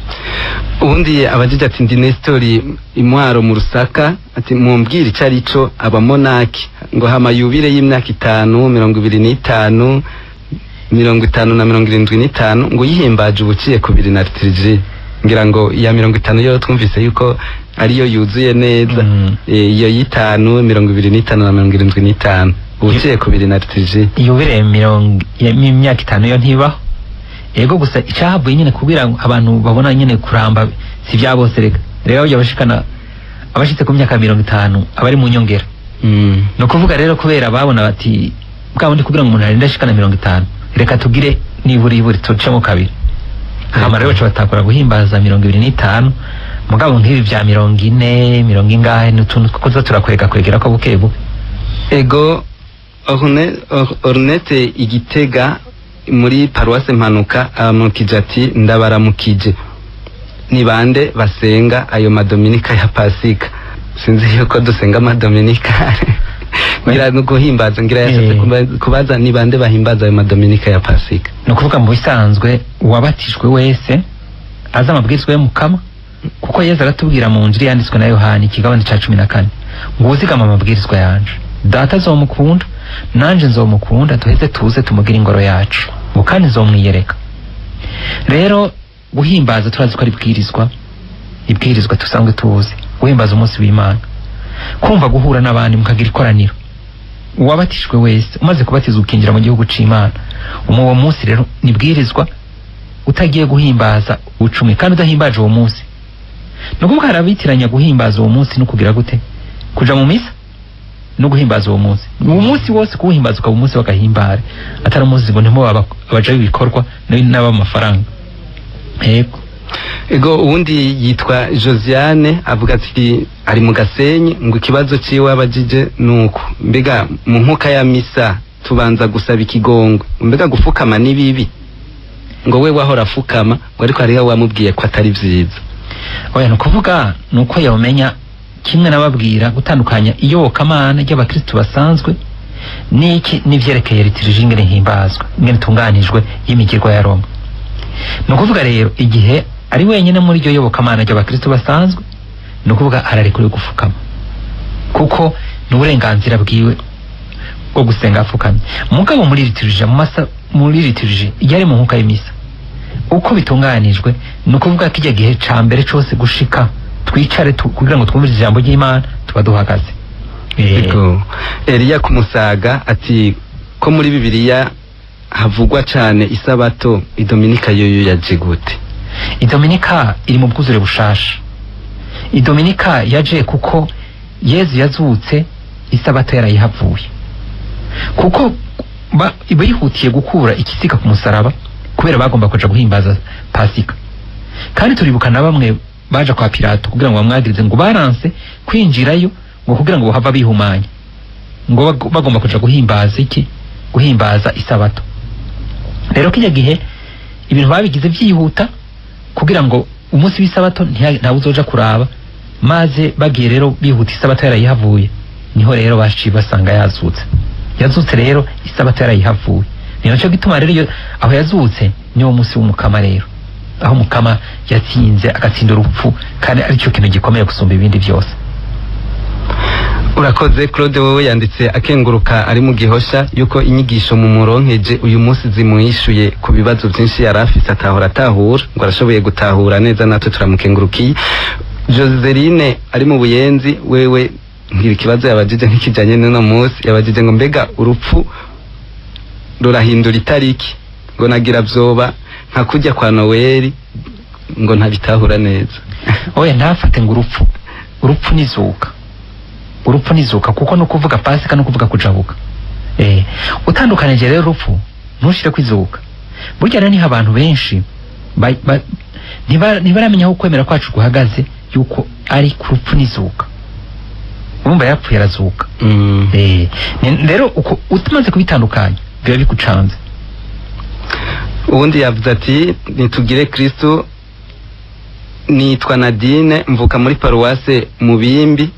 ubundi abajije ati ndi nestori imwaro mu rusaka ati mumbwire ico ari co abamonaki ngo hama yubire y'imyaka itanu mirongo ibiri n'itanu mirongo itanu na mirongo irindwi n'itanu ngo yihimbaje ubuciye ku biri na lituriji ngira ngo iya mirongo itanu yo twumvise yuko ariyo yuzuye neza Mm. Eh, iyo y'itanu mirongo ibiri n'itanu na mirongo irindwi n'itanu ubuciye ku biri na lituriji yubire mirongo imyaka itanu yo ntibaho yego gusa icyahavuye nyine kugira ngo abantu babona nyine kuramba si bya bose reka rero bajya bashikana abashitse ku myaka mirongo itanu abari mu nyongera Mm. ni ukuvuga rero kubera babona bati bwa bundi kugira ngo umuntu arinde ashikana mirongo itanu reka tugire nibura iburi tucemo kabiri hama rero baca batakora guhimbaza mirongo ibiri n'itanu mugabo nk'ibi bya mirongo ine mirongo ingahe n'utuntu two kuza turakwega kwegera ko buke buke ego Orne- Or- ornete igitega muri paruwase mpanuka amukije ati ndabaramukije ni bande basenga ayo madominika ya pasika sinzi yuko dusenga amadominika ngira no guhimbaza ngira yashatse Eh. kuba- kubaza ni bande bahimbaza ayo madominika ya pasika ni ukuvuga mu bisanzwe uwabatijwe wese azi amabwirizwa y'umukama kuko yezu aratubwira mu njiri yanditswe na yohani ikigabane cya cumi na kane ngo uzigama amabwirizwa yanje data azomukunda nanje nzomukunda duheze tuze tumugire ingoro yacu ngo kandi nzomwiyereka rero guhimbaza turazi ko ari ibwirizwa ibwirizwa dusanzwe tuzi guhimbaza umunsi w'imana kumva guhura n'abandi mukagira ikoraniro uwabatijwe wese umaze kubatizwa ukinjira mu gihugu c'imana umu uwo munsi rero nibwirizwa utagiye guhimbaza ucumi kandi udahimbaje uwo munsi ni ukuvuga hari abitiranya guhimbaza uwo munsi no kugira gute kuja mu misa no guhimbaza uwo munsi uwo munsi wose kuwuhimbaza ukaba umunsi w'agahimbare atari umunsi ngo ntimo abaja b'ibikorwa n'ab'amafaranga yego ego uwundi yitwa josiane avuga ati ari mu gasenyi ngo ikibazo ciwe abajije nuko mbega mu nkuka ya misa tubanza gusaba ikigongwe mbega gufukama ni bibi ngo we wahora afukama ngo ariko hariho wamubwiye ko atari vyiza oya ni ukuvuga ni uko yawumenya kimwe nababwira gutandukanya iyobokamana ry'abakristu basanzwe n'iki n'ivyerekeye lituriji ingene himbazwa ingene itunganijwe y'imigirwa ya roma ni ukuvuga rero igihe ari wenyine muri iryo yobokamana ry'abakristu basanzwe ni ukuvuga ararekuriwe gufukama kuko ni uburenganzira bwiwe bwo gusenga apfukamye mugabo muri lituriji mu masa muri lituriji iyo ari mu nkuka y'imisa uko bitunganijwe ni ukuvuga ko ijya gihe ca mbere cose gushika twicare tu, kugira ngo twumvirize ijambo ry'imana tuba duhagaze Eh, ego eliya kumusaga ati ko muri bibiliya havugwa cane isabato idominika yoyo yaje gute idominika iri mu bwuzure bushasha idominika yaje kuko yezu yazutse isabato yarayihavuye kuko ba- bihutiye gukura ikisika ku musaraba kubera bagomba kuja guhimbaza pasika kandi turibuka na bamwe baje kwa pilato kugira ngo bamwagirize ngo baranse kwinjirayo ngo kugira ngo bahava bihumanya ngo bag- bagomba kuja guhimbaza iki guhimbaza isabato rero kijya gihe ibintu babigize byihuta kugira ngo umunsi w'isabato ntiha- ntawe uzoja kuraba maze bagiye rero bihuta isabato yarayihavuye niho rero baciye basanga yazutse yazutse rero isabato yarayihavuye ni nacyo gituma rero iyo aho yazutse niwo munsi w'umukama rero aho umukama yatsinze agatsinda urupfu kandi aricyo kintu gikomeye gusumba ibindi byose urakoze claude wowe yanditse akenguruka ari mu gihosha yuko inyigisho mu muronkeje uyu munsi zimwishuye ku bibazo byinshi yari afise atahora atahura ngo arashoboye gutahura neza natwe turamukengurukiye joseline ari mu buyenzi wewe ngira ikibazo yabajije nk'ikijanye n'uno munsi yabajije ngo mbega urupfu rurahindura itariki ngo nagira vyoba nka kujya kwa noweli ngo ntabitahura neza oya ntafate ngo urupfu urupfu nizuka urupfu nizuka kuko no kuvuga pasika no kuvuga kujabuka eh utandukanije rero urupfu ntushire kwizuka burya rero niho abantu benshi ba- ba- ntiba- ntibaramenya aho kwemera kwacu guhagaze yuko ari ku rupfu nizuka urumva yapfuye arazuka mm. eh ni- rero uko utumaze kubitandukanya biba bigucanze ubundi yavuze ati nitugire kristo nitwa nadine mvuka muri paruwase mubimbi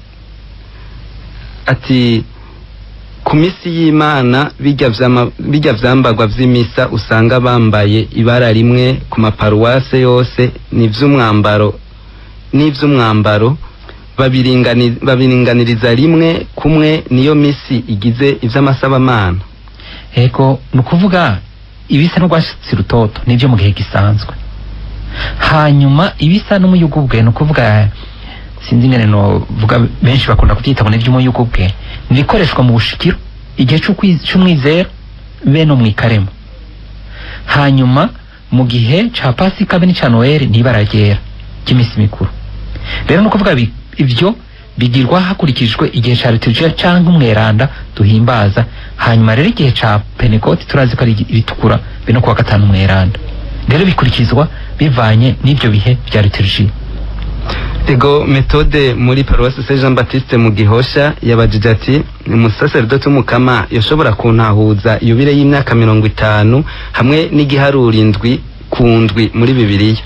ati ku misi y'imana bijya vyama- bijya vyambagwa vy'imisa usanga bambaye ibara rimwe ku maparuwase yose n'ivy'umwambaro n'ivy'umwambaro babiringani- babiringaniriza rimwe kumwe niyo misi igize ivy'amasabamana ego ni ukuvuga ibisa n'urwatsi rutoto nibyo mu gihe gisanzwe hanyuma ibisa n'umuyugubwe ni ukuvuga sinzi ingene novuga benshi bakunda kubyita ngo n'iby'umuyugubwe ni ibikoreshwa mu bushikiro igihe c'ukwi- c'umwizero be no mu ikarema hanyuma mu gihe ca pasika be n'ica noel ni ibara ryera ry'iminsi mikuru rero ni ukuvuga bi- ibyo bigirwa hakurikijwe igihe ca liturujia cyangwa umweranda duhimbaza hanyuma rero igihe ca penekoti turazi ko ari igi- ibitukura be no kuwa gatanu umweranda rero bikurikizwa bivanye n'ibyo bihe bya liturujia ego metode muri paruwasi se jean baptiste mu gihosha yabajije ati umusaseridoti w'umukama yashobora kuntahuza yubire y'imyaka mirongo itanu hamwe n'igiharuro indwi ku ndwi muri bibiliya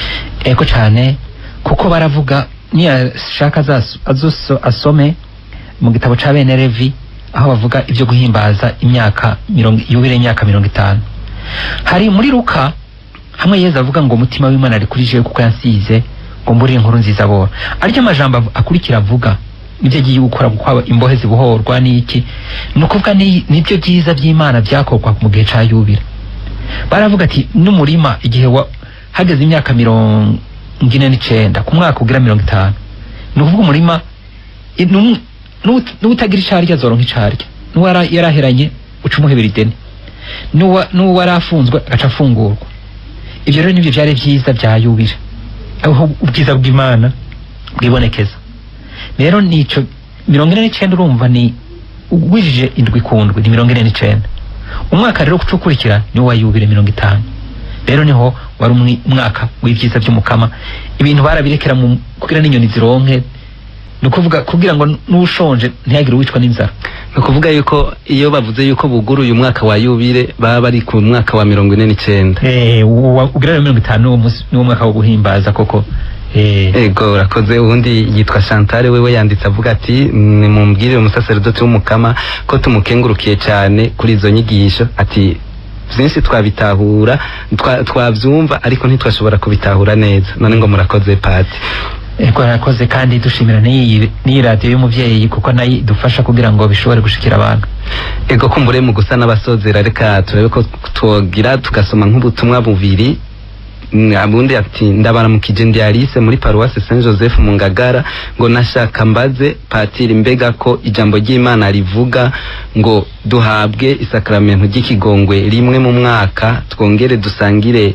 ego cyane kuko baravuga niyashaka azaso- azoso- asome mu gitabo ca bene levi aho bavuga ibyo guhimbaza imyaka mirongo yubire imyaka mirongo itanu hari muri luka hamwe yezu avuga ngo umutima w'imana ari kuri jewe kuko yansize ngo mbure inkuru nziza bora aryo amajambo av- akurikira avuga ibyo agiye gukora kuko aba- imbohe zibohorwa n'iki ni ukuvuga ni- nibyo byiza by'imana byakorwa mu gihe ca yubire baravuga ati n'umurima igihe wa hageze imyaka mirongo ine n'icenda ku mwaka ugira mirongo itanu ni ukuvuga umurima i- n'um- n'uwut- n'uwutagira icarya azoronka icarya n'uwara yaraheranye uca umuhebera ideni n'uwa- n'uwari afunzwe agaca afungurwa ibyo rero nibyo byari byiza bya yubire aho ubwiza bw'imana bwibonekeza rero nico mirongo ine n'icenda urumva ni ugwijije indwi ku ndwi ni mirongo ine n'icenda umwaka rero uca ukurikira niwo wa yubire mirongo itanu rero niho wari umwi- umwaka w'ibyiza by'umukama ibintu barabirekera mu kugira n'inyoni zironke ni ukuvuga kugira ngo n'ushonje ntihagire uwicwa n'inzara ni ukuvuga yuko iyo bavuze yuko buguruye umwaka wa yubire baba bari ku mwaka wa mirongo ine n'icenda Eh, uwa- ugira rero mirongo itanu niwo munsi- niwo mwaka wo guhimbaza koko Eh, ego urakoze ubundi yitwa chantal wewe yanditse avuga ati nimumbwirire umusaseridoti w'umukama ko tumukengurukiye cyane kuri izo nyigisho ati byinshi twabitahura twa- twabyumva ariko ntitwashobora kubitahura neza none ngo murakoze pati ego arakoze kandi dushimira n'iyi n'iyi radiyo y'umubyeyi kuko nayo idufasha kugira ngo bishobore gushikira abantu ego kumbure mu gusa n'abasozera reka turebe ko twogira tugasoma nk'ubutumwa bubiri Mm, abundi ati ndabaramukije ndi Alice muri paruwasi Saint Joseph mu Ngagara ngo nashaka mbaze patiri mbega ko ijambo ry'Imana rivuga ngo duhabwe isakramento ry'ikigongwe rimwe mu mwaka twongere dusangire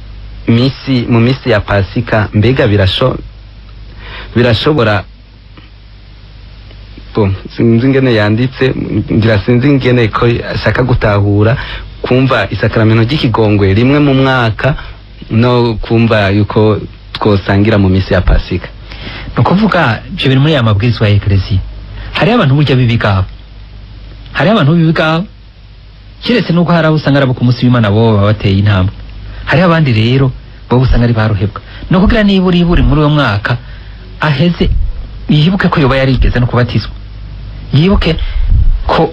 misi mu misi ya pasika mbega birasho birashobora bo sinzi ingene yanditse ngira sinzi ingene ko ashaka gutahura kumva isakaramento ry'ikigongwe rimwe mu mwaka no kumva yuko twosangira mu misi ya pasika ni ukuvuga ibyo biri muri ya mabwirizwa ya ekereziya hariho abantu burya b'ibigabo hariho abantu b'ibigabo keretse n'ubwo hari abo usanga ari abo ku munsi w'imana bo baba bateye intambwe hariho abandi rero bo usanga ari baruhebwa ni ukugira niba uri buri muri uwo mwaka aheze yibuke ko yoba yarigeze no kubatizwa yibuke ko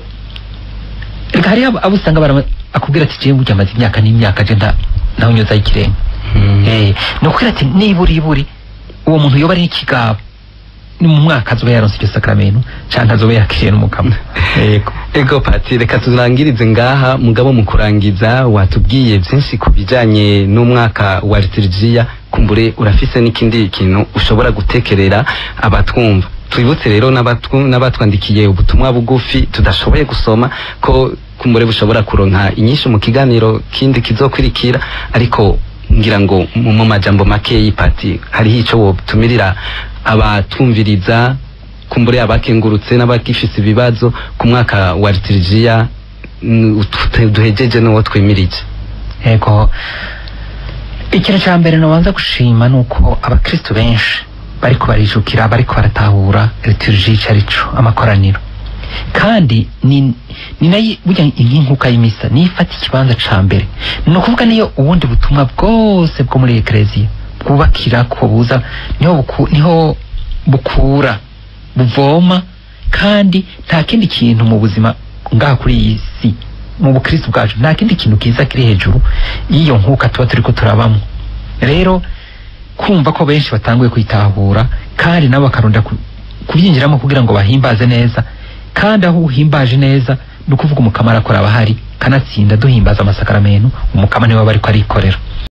reka hariho abo- abo usanga barama- akubwira ati jewe burya amaze imyaka n'imyaka je nta nawe nyozaho ikirenga Eh, ni ukubwira ati nibura iburi uwo muntu yoba ari ikigabo ni mu mwaka azoba yaronse iryo sakramento canke azoba yakiriye n'umukama yego ego pati reka turangirize ngaha mugabo mu kurangiza watubwiye byinshi ku bijanye n'umwaka wa liturgiya kumbure urafise n'ikindi kintu ushobora gutekerera abatwumva twibutse rero n'abatwu- n'abatwandikiye ubutumwa bugufi tudashoboye gusoma ko kumbure bushobora kuronka inyinshi mu kiganiro kindi kizokurikira ariko ngira ngo mu mu majambo makeyi pati hariho ico wotumirira abatwumviriza kumbure abakengurutse n'abagifise ibibazo ku mwaka wa liturgiya mm, ut- duhejeje n'uwo twimirije yego ikintu ca mbere nobanza gushima ni uko abakristu benshi bariko barijukira bariko baratahura liturgie ico arico amakoraniro kandi ni ni nayo burya nk'inkuka y'imisa niyo ifata ikibanza ca mbere ni ukuvuga niyo ubundi butumwa bwose bwo muri ekereziya bwubakira ko buza niho buku, niho bukura buvoma kandi nta kindi kintu mu buzima ngaha kuri iyi si mu bukristo bwacu nta kindi kintu kiza kiri hejuru y'iyo nkuka tuba turiko turabamwo rero kumva ko benshi batanguye kwitahura kandi nabo bakarunda ku- kubyinjiramo kugira ngo bahimbaze neza kandi aho uhimbaje neza ni ukuvuga umukama arakora abahari kanatsinda duhimbaza amasakaramentu umukama niwe aba ariko arikorera